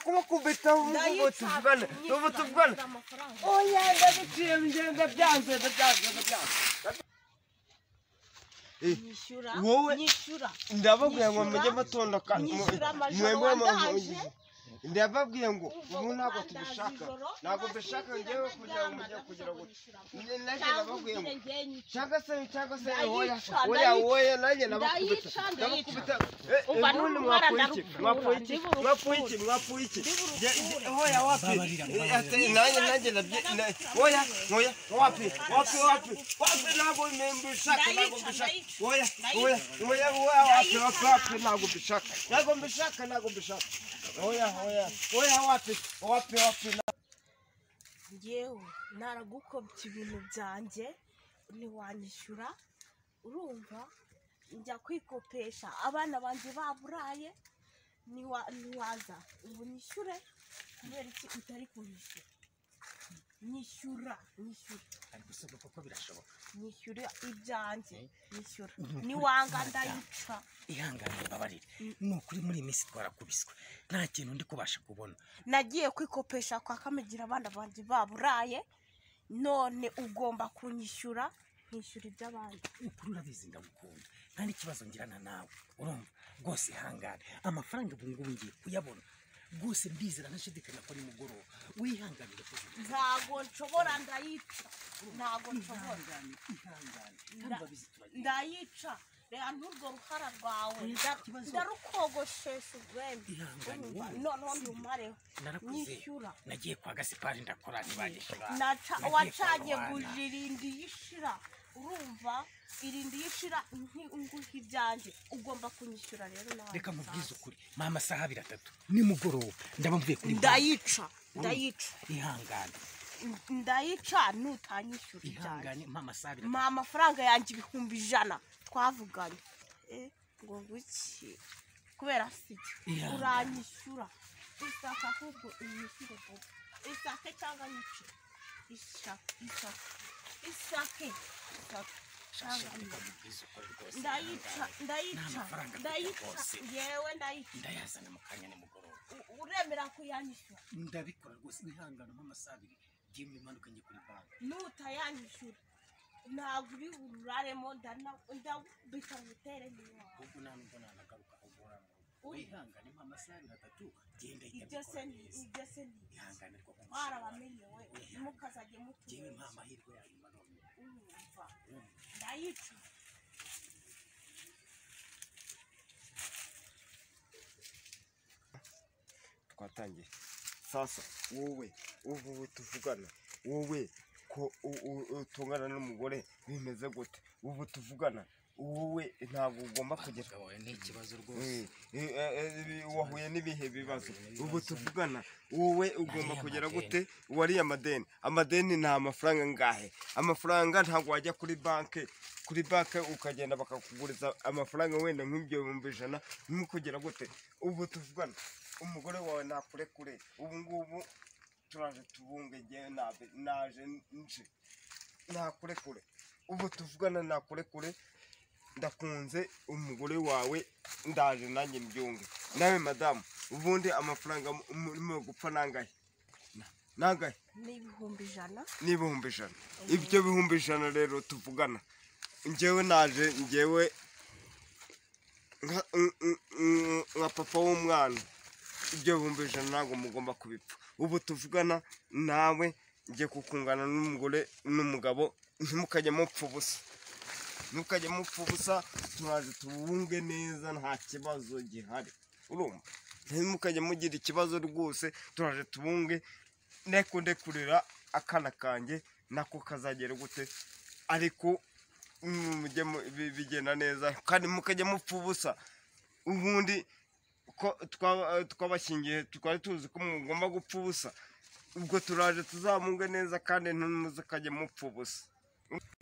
kuboko ubitaho ngo tuvugane ubu tuvugane oya ndaguciye ngenda byanze ndabyanze ndabyanze nyishyura wowe nyishyura ndababwiye ngo mujye Nyishyura- mutonda kandi nyishyura amajoro wandaje. ndababwiye ngo Ubwo ubu ntabwo kubandaza tubishaka ijoro, ntabwo mbishaka ngewe kugira ngo mujye kugira ngo nanjye ndababwiye ngo cyangwa se cyangwa se Ndayica, oya ndayica. oya oya nanjye ndabakubita Ndayica, ndabakubita Umva Eh, ubundi n'umwana mwapfuye iki ndarukura, mwapfuye iki ndibura mwapfuye iki ukura. mwapfuye iki Ndibura Je- je- ukura. oya wapi Eh, ate- nanjye nanjye ndabye na- oya oya wapi wapi wapi wapi ntabwo mbishaka ntabwo Ndayica, mbishaka ndayica. oya oya Ndayica. oya oya wapi wapi Ndayica. wapi ntabwo mbishaka ntabwo mbishaka ntabwo mbishaka oya oya oya wapi wapi wapi yewe naragukobye ibintu byanjye ntiwanyishyura urumva njya kwikopesha abana banjye baburaye niwa- ntiwaza ubu nyishyure kubera iki utari kunyishyura nyishyura nyishyura ari gusabwa kuko birashoboka nyishyura ibyanjye nyishyura niwanga ndayica ihangane mbabarire ni ukuri muri iyi minsi twarakubiswe nta kintu ndi kubasha kubona nagiye kwikopesha kwa kamigira abana banjye baburaye none ugomba kunyishyura nkishyura iby'abandi ukuri urabizi ndagukunda nta n'ikibazo ngirana nawe urumva rwose ihangane amafaranga ubu ngubu ngiye kuyabona rwose mbizera ntashidikanya ko ari mugoroba wihanganire kugira ntago nshobora ndayica ntago nshobora ihangane ihangane kandi Nda- urabizi turagiye ndayica reba n'urwo ruhara rwawe nda- Ikibazo. ndarukogoshesha urwembe Ihangane, Urumva? wowe. noneho ndumareho narakuze nyishyura nagiye kwa gasipari ndakora ntibanyishyura Naca- Nagiye kwa wacanye Rwanda. buji irindi yishira urumva irindi yishira nguha ibyanjye ugomba kunyishyura rero nawe reka mubwize ukuri mama saha abiri atatu nimugoroba ndaba mvuye kuri banki. ndayica ndayica ihangane ndayica nutanyishyura ibyanjye ihangane mama saha abiri atatu. mpa amafaranga yanjye ibihumbi ijana twavuganye Eh, ngo nguki kubera siki Iya. uranyishyura isaka ahubwo unyishyure bobo isake cyangwa nyice isake isake isake isake cyangwa Shaka nyice mubwize ukuri rwose ndayica ihangane. ndayica amafaranga mfite ndayica rwose. yewe ndayica ndayazana mu kanya nimugoroba U- uremera kuyanyishyura ndabikora rwose wihangana nk'amasaha abiri ngiye mu imanuka ngiye kuri banki nutayanyishyura ntabwo uri buraremo ndagubita ngo utere niwawe ahubwo nta nubwo nanagaruka ahubwo uramurugo Uri. wihangane nk'amasaha abiri atatu genda ibyo se ndabikora ni neza ibyo se ni ihangane rwo twarabamenye we mukazajya ngewe nta mutumenyesha mahirwe yanyuma none urumva ndayica twatangiye sasa wowe ubu tuvugana wowe ko u- u- utungana n'umugore bimeze gute ubu tuvugana wowe ntabwo ugomba kugira Abagabo ni ikibazo rwose Eh, eh, eh, eh, wahuye n'ibihe bibazo ubu tuvugana wowe ugomba Nariya kugera madeni. gute wariye amadeni amadeni ni amafaranga ngahe amafaranga ntabwo wajya kuri banki kuri banki ukagenda bakakuguriza amafaranga wenda nk'ibihumbi ijana urimo kugera gute ubu tuvugana umugore wawe nakurekure ubu ngubu turaje tubunge ngewe nabe- naje nje nakurekure ubu tuvugana nakurekure ndakunze umugore wawe ndaje nanjye mbyunge nawe madamu ubundi amafaranga mu- murimo gupfa nangahe Na- nangahe ni ibihumbi ijana n'ibihumbi ijana ibyo bihumbi ijana rero tuvugana ngewe naje ngewe nka- n- n- n- nka papa w'umwana ibyo bihumbi ijana ntabwo mugomba kubipfa ubu tuvugana nawe ngiye kukungana n'umugore n'umugabo ntimukajye mupfa ubusa ntimukajye mupfa ubusa turaje tubunge neza nta kibazo gihari urumva ntimukajye mugira ikibazo rwose turaje tubunge ndeko ndekurira akana kanjye nako kazagera gute ariko mm, mujye mu- bi- bigenda neza kandi mukajya mupfa ubusa ubundi ko twaba- twabashyingiye twari tuzi ko mugomba gupfa ubusa ubwo turaje tuzamunge neza kandi ntimuzakajye mupfa ubusa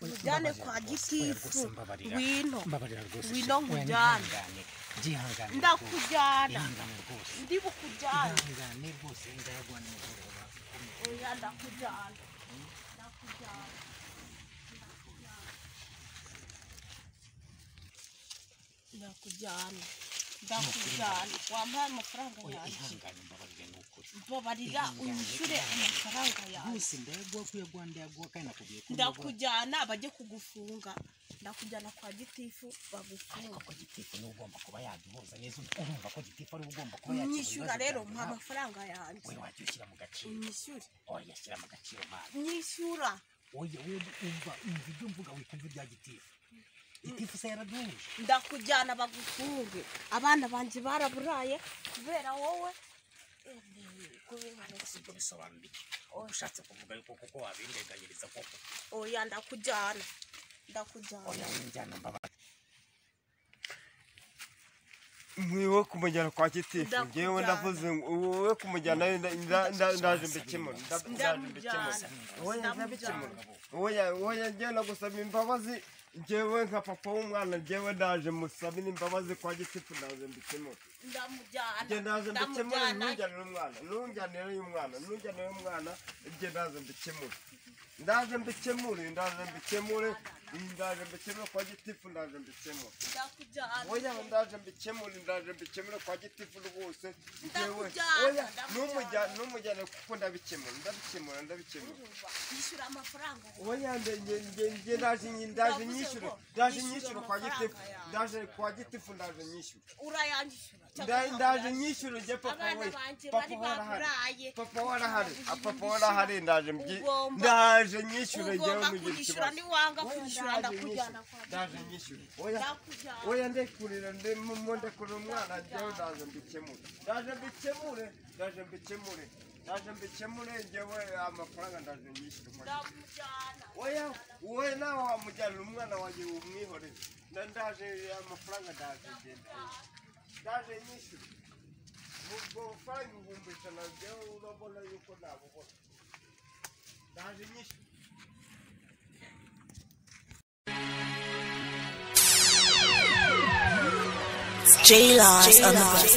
mujyane kwa Rwose gitifu mbabarira. wino mbabarira rwose Wino shira. Oya, nkujyane. nihangane. byihangane rwose. ndakujyana ihangane rwose ndi bukujyana ihangane rwose ndayagwa nimugoroba oya ndakujyana ndakujyana ndakujyana ndakujyana wampaye amafaranga oya yanjye ihangane mbabarire ni ukuri babarira unyishyure amafaranga yawe rwose ndayaguha ko uyaguha ndayaguha kandi nakubwiye ko ndayaguha. ndakujyana bajye kugufunga ndakujyana kwa gitifu ariko bagufunga ko gitifu niwe ugomba kuba yaduhuza neza urumva ko gitifu ariwe ugomba kuba yakemura unyishyura ibibazo rero byanjye mpa nawe. amafaranga yanjye we wajya ushyira mu gaciro unyishyure oya shyira mu gaciro mwana nyishyura oya we umva umva ibyo mvuga wikumva ibya gitifu gitifu se yaraduhuje ndakujyana bagufunge abana banjye baraburaye kubera wowe sibyo bisobanura iki Uba ushatse kuvuga yuko kuko wabindeganyiriza koko oya ndakujyana ndakujyana oya winjyana mbabara mwiwe kumujyana kwa gitifu Ndakujyana. ngewe ndavuze ngo wowe kumujyana nda- nda- nda- ndaje mbikemura nda- ndaje mbikemura ndamujyana wowe ndamujyana ndabikemura wowe ya- wowe yagenda gusaba imbabazi ngewe nka papa w'umwana ngewe ndaje musabira imbabazi kwa gitifu ndaje mbikemura nge ndaje ndamujyana mbikemura ndamujyana ntujyanire umwana ntujyanire umwana ntujyanire umwana nge ndaje mbikemure ndaje mbikemure ndaje mbikemure ndaje mbikemure kwa gitifu ndaje mbikemure oya ndakujyana ndaje mbikemure ndaje mbikemure kwa gitifu rwose ngewe Ndakujyana, oya ndakujyana. numujyana numujyana kuko ndabikemura ndabikemura ndabikemura yishyura amafaranga uwo yambaye njye ndaje nyi- ndaje nyishyura ndaje nyishyura kwa gitifu ndaje kwa gitifu ndaje nyishyura urayanyishyura Nda- ndaje nyishyura njye papa abana we banjye bari papa warahari baburaye papa warahari Ah, papa warahari ndaje mbyi Ugomba- ndaje nyishyura njyewe ugomba mu gihe kunyishyura kibazo niwanga Oya, kunyishyura ndaje nyishyura ndakujyana kwa ndaje nyishyura oya ndakujyana oya ndekurira ndimo ndekurira umwana njyewe ndaje mbikemure ndaje mbikemure ndaje mbikemure ndaje mbikemure njyewe amafaranga ndaje nyishyura kwa gitifu ndamujyana oya wowe nawe wamujyanira umwana wanjye umwihore na ndaje amafaranga ndaje ngenda ndaje nyishyura ubwo bufaranga ibihumbi ijana njyewe urabona yuko nabubona ndaje nyishyura J Lives Unlocked.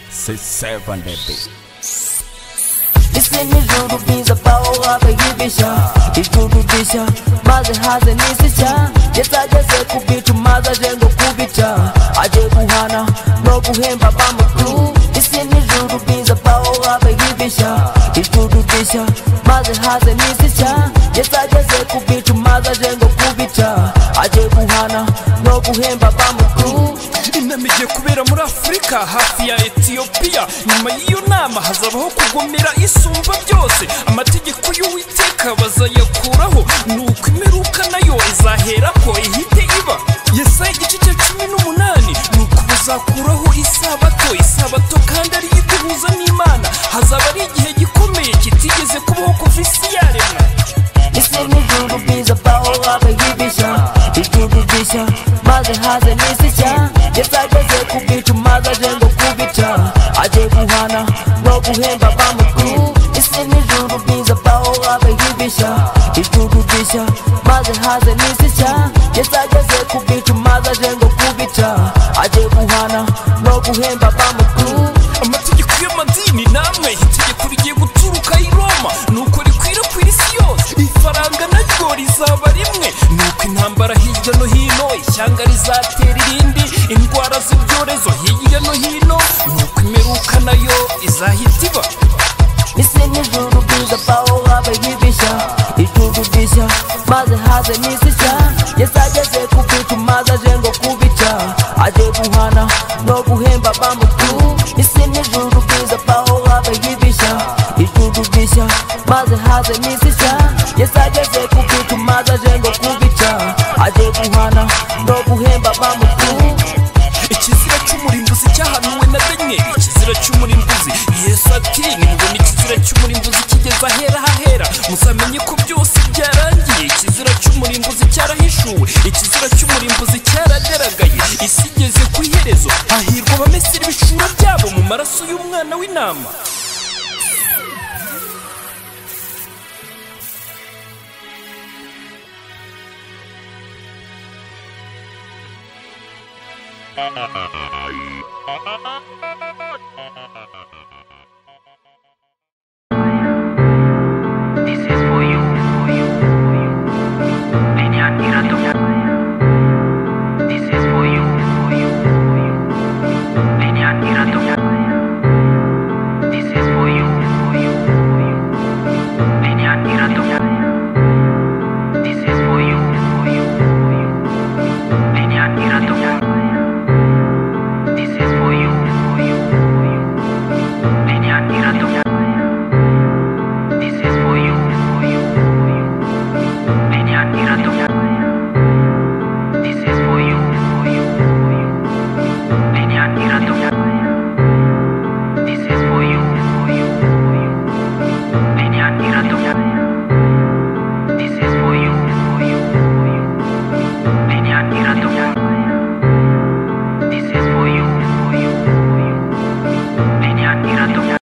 C'est seven baby. It's in the room of beans about what I give you shot. It's good to be shot. Mother has an easy shot. Yes, I just said could be to mother then go could be shot. I did Kuhana, no Kuhemba, Bama Blue. It's in the room of beans about what I give you shot. It's good to be shot. Mother has an easy shot. Yes, I just said could be to mother then go could be shot. I did Kuhana, no Kuhemba, Bama Blue. inama igiye kubera muri afurika hafi ya etiyopiya nyuma y'iyo nama hazabaho kugomera isumba byose amategeko y'uwiteka bazayakuraho nuko imiruka nayo izaherako ihite iba yesaya igice cya cumi n'umunani nuko bazakuraho isabato isabato kandi ariyo iduhuza n'imana hazaba ari igihe gikomeye kitigeze kubaho kuva isi yaremwa It's in the room of beans about what I give you shot. It's good to be shot. Mother has an easy shot. Yes, I just said could be to mother then go could be shot. I did Kuhana, no Kuhemba, Bama Blue. It's in the room of beans about what I give you shot. It's good to be shot. Mother has an easy shot. Yes, I just said could be to mother then go could be shot. I did Kuhana, no Kuhemba, Bama Blue. amategeko y'amadini namwe itegeko rigiye guturuka i roma nuko rikwirakwira isi yose ifaranga naryo rizaba rimwe nuko intambara hirya no hino ishyanga rizatera irindi indwara z'ibyorezo hirya no hino nuko imperuka nayo izahita iba It's in the room of beans about what I give you shot. It's good to be shot. Mother has an easy shot. Yes, I just said could be to mother then go could be shot. I did Kuhana, no Kuhemba, Bama Blue. It's in the room of beans about what I give you shot. It's good to be shot. Mother has an easy shot. Yes, I just said could be to mother then go could be shot. I did Kuhana, no Kuhemba, Bama Blue. ikizira cy'umurimbuzi cyahanuwe na daniyeli ikizira cy'umurimbuzi yesu ati nimubona ikizira cy'umurimbuzi kigeze ahera hahera muzamenye ko byose byarangiye ikizira cy'umurimbuzi cyarahishuwe ikizira cy'umurimbuzi cyaragaragaye isi igeze ku iherezo hahirwa abamesera ibishura byabo mu maraso y'umwana w'intama